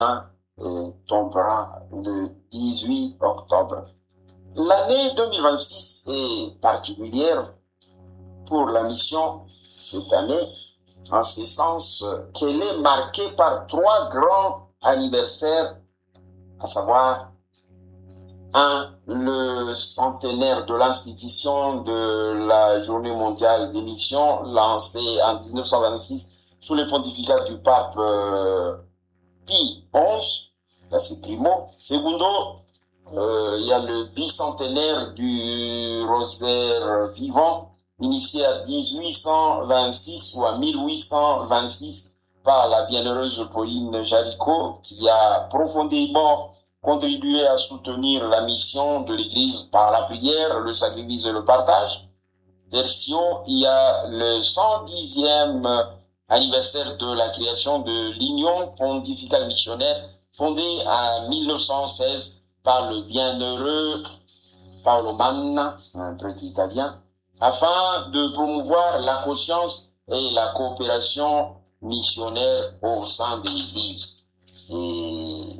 euh, tombera le 18 octobre. L'année 2026 est particulière pour la mission cette année, en ce sens qu'elle est marquée par trois grands anniversaires, à savoir un, le centenaire de l'institution de la Journée mondiale des missions lancée en 1926 sous le pontificat du pape euh, Pie XI, là c'est primo. Secondo, euh, il y a le bicentenaire du rosaire vivant, initié à 1826 ou à 1826 par la bienheureuse Pauline Jaricot, qui a profondément contribué à soutenir la mission de l'Église par la prière, le sacrifice et le partage. Version, il y a le 110e anniversaire de la création de l'Union pontificale missionnaire fondée en 1916 par le bienheureux Paolo Manna, un prêtre italien, afin de promouvoir la conscience et la coopération missionnaire au sein de l'Église. Et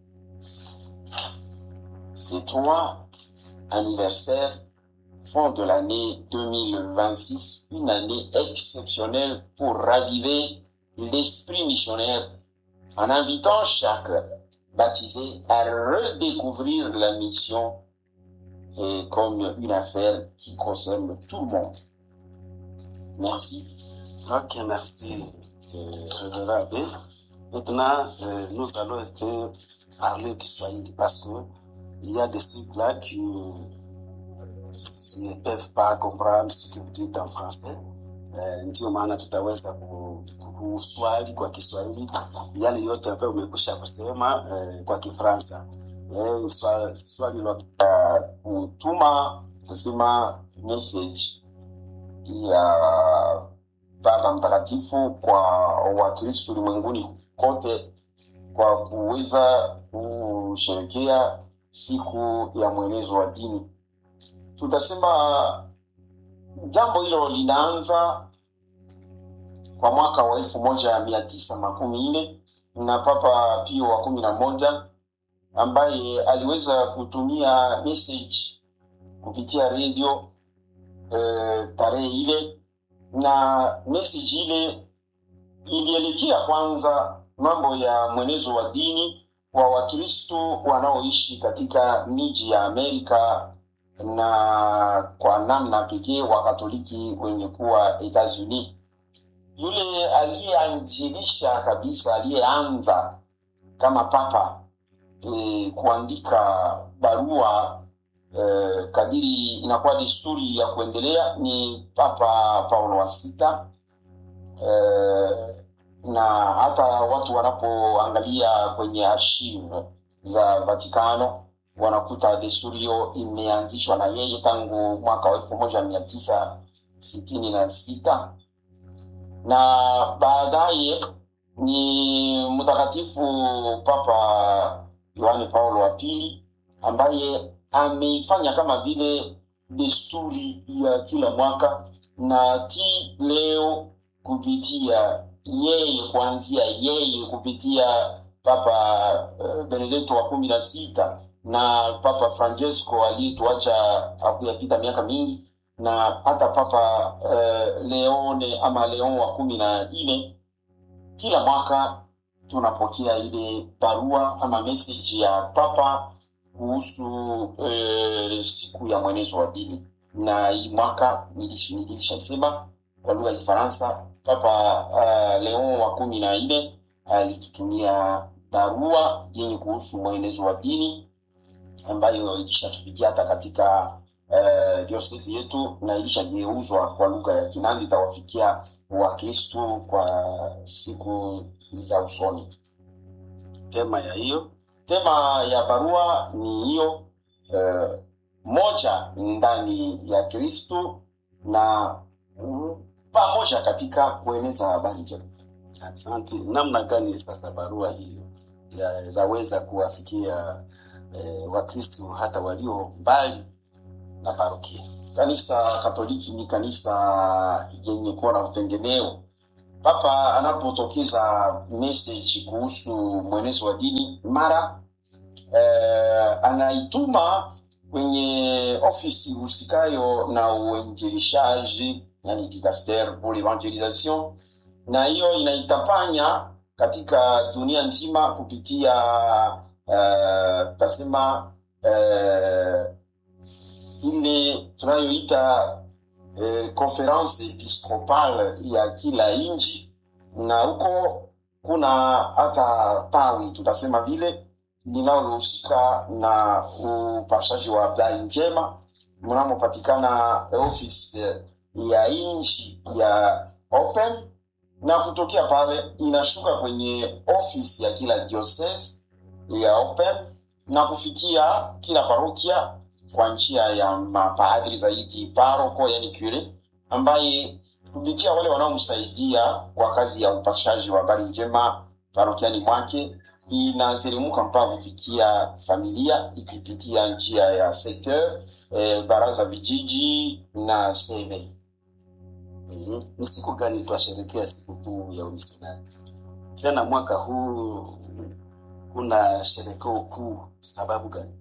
ces trois anniversaires font de l'année 2026 une année exceptionnelle pour raviver l'esprit missionnaire en invitant chaque baptisé à redécouvrir la mission et comme une affaire qui concerne tout le monde. Merci. Ok, merci, euh, Révérend Abbé. Maintenant, euh, nous allons un peu parler Kiswahili parce que il y a des trucs là qui ne peuvent pas comprendre ce que vous dites en français. Eh, ndio maana tutaweza ku- kuswali kwa Kiswahili yale yote ambayo umekwisha kusema eh, kwa Kifaransa. Eh, swali, swali la kutuma kusema message ya Baba Mtakatifu kwa Wakristo ulimwenguni kote kwa kuweza kusherekea siku ya mwenezo wa dini. Tutasema jambo hilo linaanza kwa mwaka wa elfu moja mia tisa makumi nne na Papa Pio wa kumi na moja ambaye aliweza kutumia message kupitia redio eh, tarehe ile, na message ile ilielekea kwanza mambo ya mwenezo wa dini wa Wakristo wanaoishi katika miji ya Amerika na kwa namna pekee Wakatoliki wenye kuwa Etats-Unis. Yule aliyeanjilisha kabisa, aliyeanza kama papa e, kuandika barua e, kadiri inakuwa desturi ya kuendelea ni Papa Paulo wa sita e, na hata watu wanapoangalia kwenye archive za Vatikano wanakuta desturi hiyo imeanzishwa na yeye tangu mwaka wa elfu moja mia tisa sitini na sita na baadaye ni mtakatifu Papa Yohane Paulo wa pili ambaye ameifanya kama vile desturi ya kila mwaka na ti leo kupitia yeye kuanzia yeye kupitia Papa uh, Benedetto wa kumi na sita na Papa Francesco aliyetuacha hakuyapita miaka mingi na hata Papa uh, Leone ama Leon wa kumi na nne kila mwaka tunapokea ile barua ama message ya papa kuhusu eh, siku ya mwenezo wa dini na hii mwaka nilish- nilishasema kwa lugha ya kifaransa papa uh, leon wa kumi na nne alitutumia barua yenye kuhusu mwenezo wa dini ambayo ilishatufikia hata katika uh, diosesi yetu na ilishageuzwa kwa lugha ya kinandi itawafikia wakristu kwa siku za usoni tema ya hiyo tema ya barua ni hiyo eh, moja ndani ya kristu na mm, pamoja katika kueneza habari njema Asante. Namna gani sasa barua hiyo ya- zaweza kuwafikia eh, Wakristo hata walio mbali na parokia? kanisa katoliki ni kanisa yenye kuwa na utengemeo papa anapotokeza message kuhusu mwenezo wa dini mara eh, anaituma kwenye ofisi husikayo na uinjilishaji yani dicaster pour l'evangelisation na hiyo inaitapanya katika dunia nzima kupitia uh, tasema uh, ile tunayoita uh, conference episcopal ya kila nchi na huko kuna hata tawi tutasema vile linalohusika na upashaji wa habari njema mnamopatikana ofisi ya nchi ya open na kutokea pale inashuka kwenye ofisi ya kila diocese ya open na kufikia kila parokia kwa njia ya mapadri zaidi paroko yani cure ambaye kupitia wale wanaomsaidia kwa kazi ya upashaji wa habari njema parokiani mwake inateremka mpaka kufikia familia ikipitia njia ya secteur eh, baraza vijiji na seme Mhm. Ni siku gani twasherekea sikukuu ya umisionari? Tena mwaka huu kuna sherekeo kuu, sababu gani?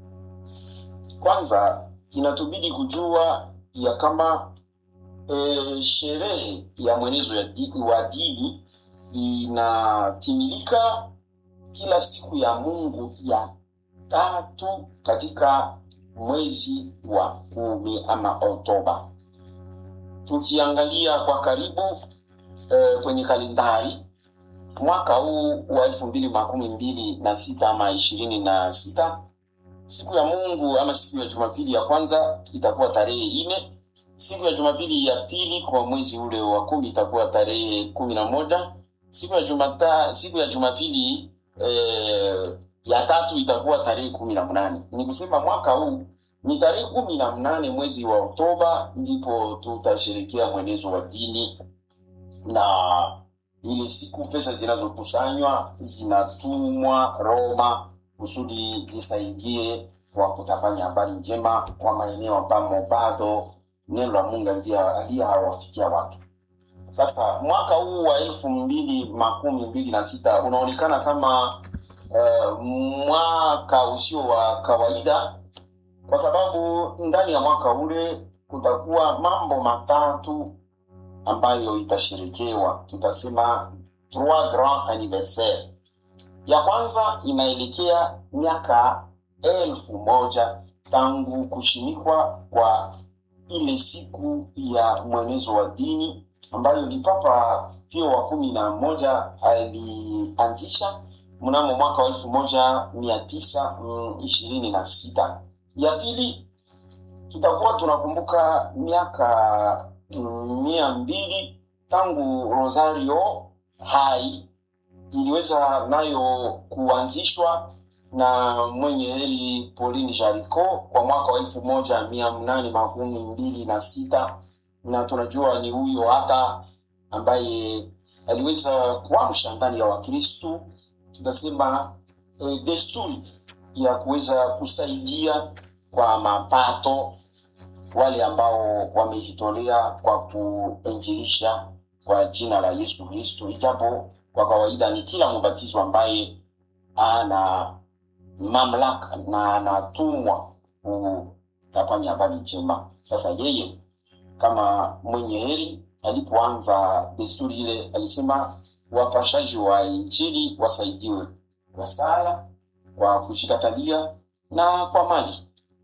kwanza inatubidi kujua ya kama e, sherehe ya mwenezo ya di, wa dini inatimilika kila siku ya mungu ya tatu katika mwezi wa kumi ama oktoba tukiangalia kwa karibu e, kwenye kalendari mwaka huu wa elfu mbili makumi mbili na sita ama ishirini na sita siku ya mungu ama siku ya jumapili ya kwanza itakuwa tarehe nne siku ya jumapili ya pili kwa mwezi ule wa kumi itakuwa tarehe kumi na moja siku ya jumata, siku ya jumapili eh, ya tatu itakuwa tarehe kumi na mnane ni kusema mwaka huu ni tarehe kumi na mnane mwezi wa oktoba ndipo tutasherekea mwenezo wa dini na ile siku pesa zinazokusanywa zinatumwa roma kusudi zisaidie kwa kutafanya habari njema kwa maeneo ambamo bado neno la mungu aliye hawafikia watu sasa mwaka huu wa elfu mbili makumi mbili na sita unaonekana kama uh, mwaka usio wa kawaida kwa sababu ndani ya mwaka ule kutakuwa mambo matatu ambayo itasherekewa tutasema trois grand anniversaire ya kwanza inaelekea miaka elfu moja tangu kushimikwa kwa ile siku ya mwenezo wa dini ambayo ni papa pio wa kumi na moja alianzisha mnamo mwaka wa elfu moja mia tisa ishirini na sita ya pili tutakuwa tunakumbuka miaka mm, mia mbili tangu rosario hai iliweza nayo kuanzishwa na mwenye heri Pauline Jaricot kwa mwaka wa elfu moja mia mnane makumi mbili na sita na tunajua ni huyo hata ambaye aliweza kuamsha ndani ya Wakristu tutasema e, desturi ya kuweza kusaidia kwa mapato wale ambao wamejitolea kwa kuinjilisha kwa jina la Yesu Kristo, ijapo kwa kawaida ni kila mbatizo ambaye ana mamlaka na anatumwa kutafanya habari njema. Sasa yeye kama mwenye heri alipoanza desturi ile, alisema wapashaji wa Injili wasaidiwe kwa sala, kwa kushikatalia na kwa mali.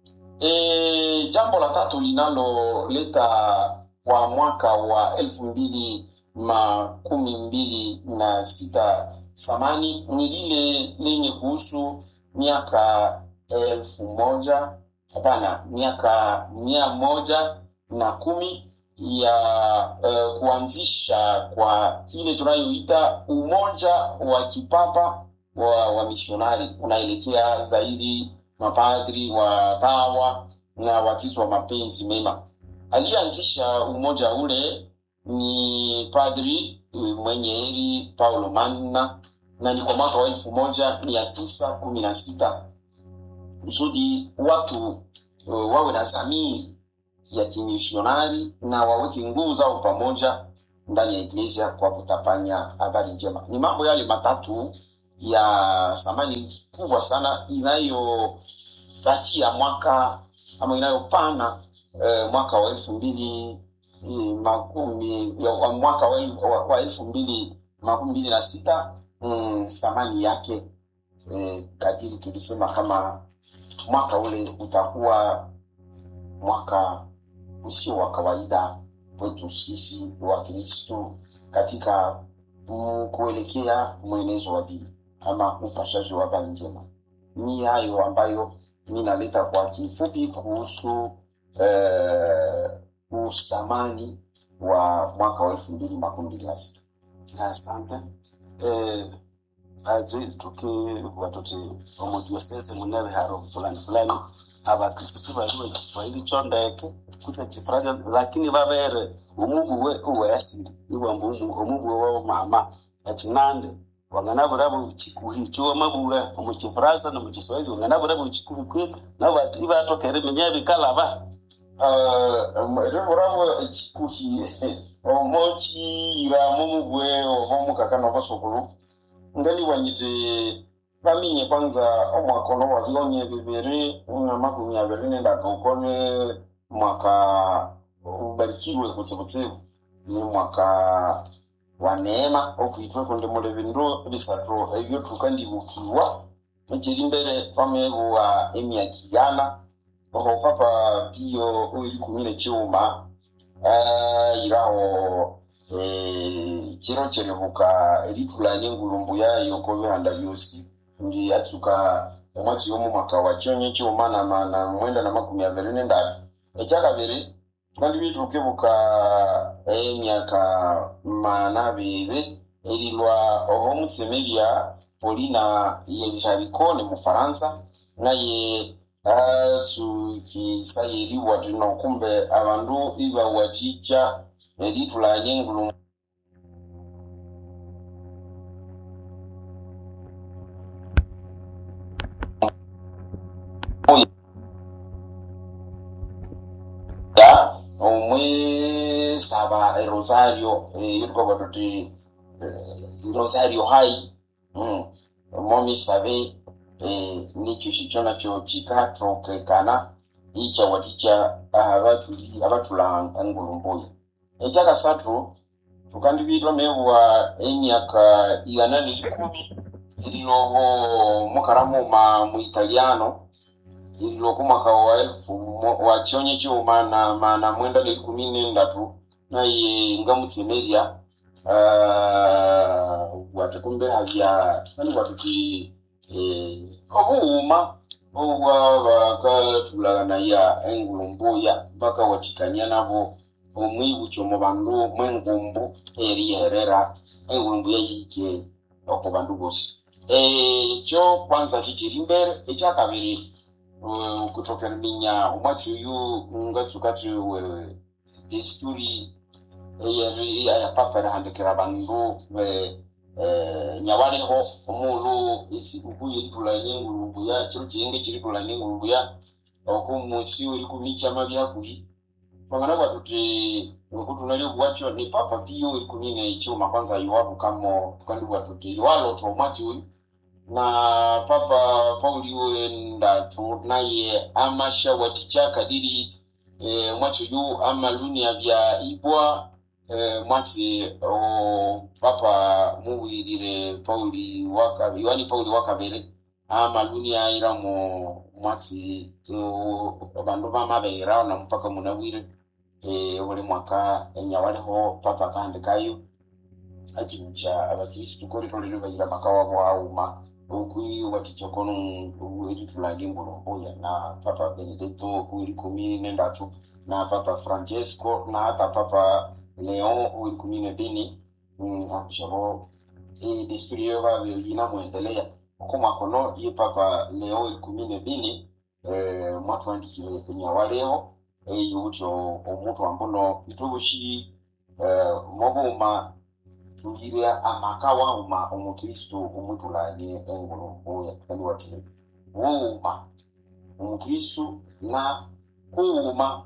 E, jambo la tatu linaloleta kwa mwaka wa elfu mbili makumi mbili na sita samani ni lile lenye kuhusu miaka elfu moja hapana miaka mia moja na kumi ya uh, kuanzisha kwa ile tunayoita umoja wa kipapa wa, wa misionari unaelekea zaidi mapadri wa tawa na wakristo wa mapenzi mema aliyeanzisha umoja ule ni padri mwenye heri paulo manna na ni kwa mwaka wa elfu moja mia tisa kumi na sita kusudi watu uh, wawe na zamiri ya kimisionari na waweke nguvu zao pamoja ndani ya iglesia kwa kutapanya habari njema. Ni mambo yale matatu ya thamani kubwa sana inayopatia mwaka ama inayopana eh, mwaka wa elfu mbili eh, makumi ya- wa mwaka wa, el- wa, wa elfu mbili makumi mbili na sita mm, thamani yake eh, kadiri tulisema kama mwaka ule utakuwa mwaka usio wa kawaida kwetu sisi wa Kristo katika mm, kuelekea mwenezo wa dini ama upashaji wa habari njema. Ni hayo ambayo mi naleta kwa kifupi kuhusu eh, usamani wa mwaka wa elfu mbili makumi mbili na sita. asante eh, padri tukiwa tuti omudiosese muneve haro fulani fulani abakristu sibaliwe kiswahili chondeke kuse chifranja lakini vavere umubuwe uwesili iwambu umubuwe wao mama echinande wanganavuravu chikuhi chuo mabuwe omuchifransa nomuchiswahili wanganavuravu chikuhi kwi navo ivatokere minyevi kalava rivuravo echikuhi omochiyira momugwe ovomukakana ovasokulu ngaliwanyite vaminye kwanza omwaka ono wavionye viviri na makumi aviri nendatu ukone mwaka ubarikirwe kutsivutsivu ni mwaka wa neema okuitwe kundi muli vindu visatu evyo tukandivukiwa echiri mbere twamevuwa emyaka igana oho papa pio oili kumi nechiuma ayiraho eh, chiro cherevuka ritulanye ngulumbu yayo kovihanda vyosi ndi atsuka omwatsi yomu mwaka wa chionye chiuma na, ma- na mwenda na makumi aviri nendatu echakaviri tukandivitukevuka emyaka mana aviri erilwa oho mutsemeria polina yelisharikone mufaransa naye atsukisayeriwa tino kumbe avandu ivawaticha eritulanye ngulumbu ya omwe saba erosario iyo tukaba tuti eh, rosario hai mm. momi sabe eh, nicho shicho nacho chikatokekana icha waticha avatuli avatula ngulumbuya ekyakasatu tukandibitwa mewa emyaka igana nelikumi ililoho mukaramuma mu italiano ililoko mwaka wa elfu mo- wa chionye chiuma na mana mwenda nelikumi nendatu naye ngamutsemeria uh, wate kumbe havya ani watuti eh, obuuma obwa bakatulaganaya engulumbuya mpaka watikania nabo omwibucho mu bandu mwengumbu eriyeherera engulumbuya yike oko bandu bosi ekyo kwanza kikiri mbere ekyakabiri uh, kutokera minya omwatsi uyu ngatsukati wewe desturi eyeri ayapapa erihandikira abandu be eh, nyawaliho omulu esikuku yeritulanye engulumbuya kiro kiringa ekiritulanye engulumbuya okumusi erikumikyama byakuhi twangana bwatuti okutunalyo bwakyo ni papa piyo erikumi nekyuma kwanza iwabukamo tukandibwa tuti iwalota omwatsi uyu na papa pauli wendatu naye amashawaticha kadiri e, mwatsi uyu amalunia bya ibwa e, mwatsi o papa muwirire pauli waka yohani pauli wakabere amalunia iramo mwatsi o, bandu bamabeera na mpaka munawire e, buli mwaka enyawaliho papa kahandikayo achirucha abakristu kolitolere bayira makawa bwauma okwi watichokono eritulage ngulumbuya na papa benedetto wili kumi nendatu na papa francesco na hata papa leon wili kumi nebini mm, akushabo e desturi yo babiyina muendelea uko mwakono ye papa leon wili kumi nebini eh, mwatwandikire enyawaleho eyucho omuntu ambuno itubushi eh, mobuma tugire amaka wauma omukristo omutulanye engulumbuya kandi wati wuuma omukristo na kuuma